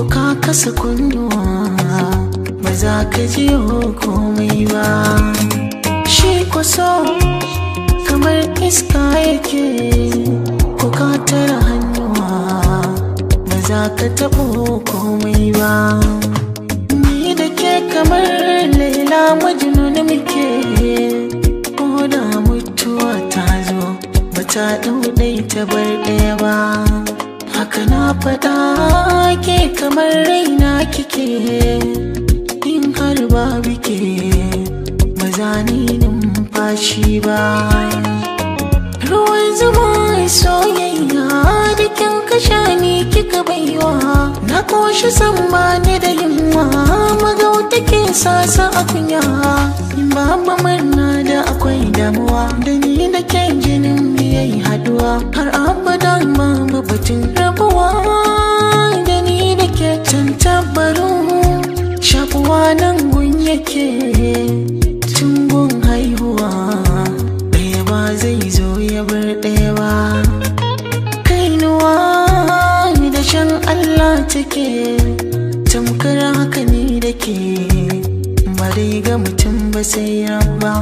ka kasa kunnuwa ba za ka ji komai ba shi kwaso kamar iska yake ko ka tara hannuwa ba za ka taɓo komai ba ni da ke kamar laila majnun muke ko da mutuwa ta zo ba ta ɗauɗai ta bar ɗaya ba haka na faɗa ke kamar raina kike in har ba bike ba za ni numfashi ba ruwan zuma soyayya da kin kasha ni kika baiwa na koshi san ba ni da yunwa magauta ke sasa a kunya in babu murna da akwai damuwa da ni da ke jinin biyai haduwa har abada babu batun rabuwa da ni da ke tantabaru shafuwa nan gun yake tun gun haihuwa ɗaya ba zai zo ya bar ɗaya ba kainuwa da shan Allah take tamkar haka ni da ke ba dai ga mutum ba sai rabba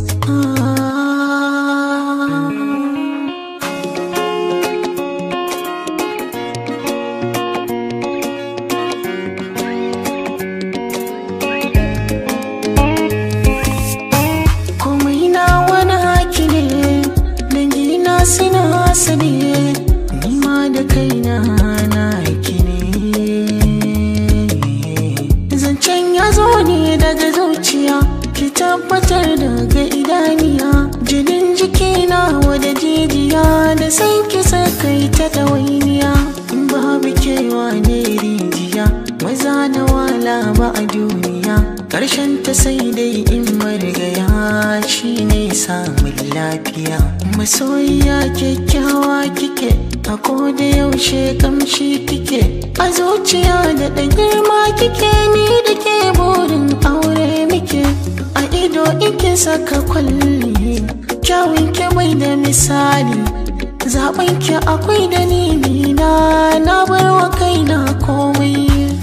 komai na wani haki ne dangina suna hasali nima da kaina na haki ne zancen ya zo ne daga zuciya ki tabbatar daga idaniya jinin jikina wada jijiya da san ki sakai ta ɗawainiya in babu kewa ne rijiya maza na wala ba a duniya ƙarshen ta sai dai in marigaya shi ne samun lafiya masoyiya kyakkyawa kike a koda yaushe kamshi kike a zuciya da ɗan girma kike ni da ke burin aure muke a ido ike saka kwalli kyawun ke bai da misali zaben ki akwai dalili na na bar wa kaina komai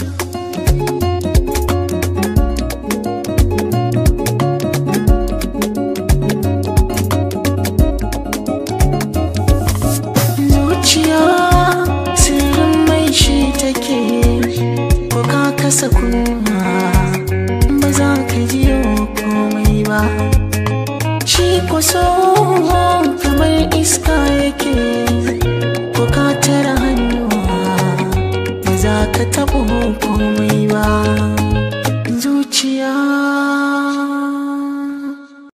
zuciya sirrin mai shi take ko ka kasa kuma ba za ka ji komai ba shi kuso kamar iska yake ko ka tara hannuwa ba za ka taɓa komai ba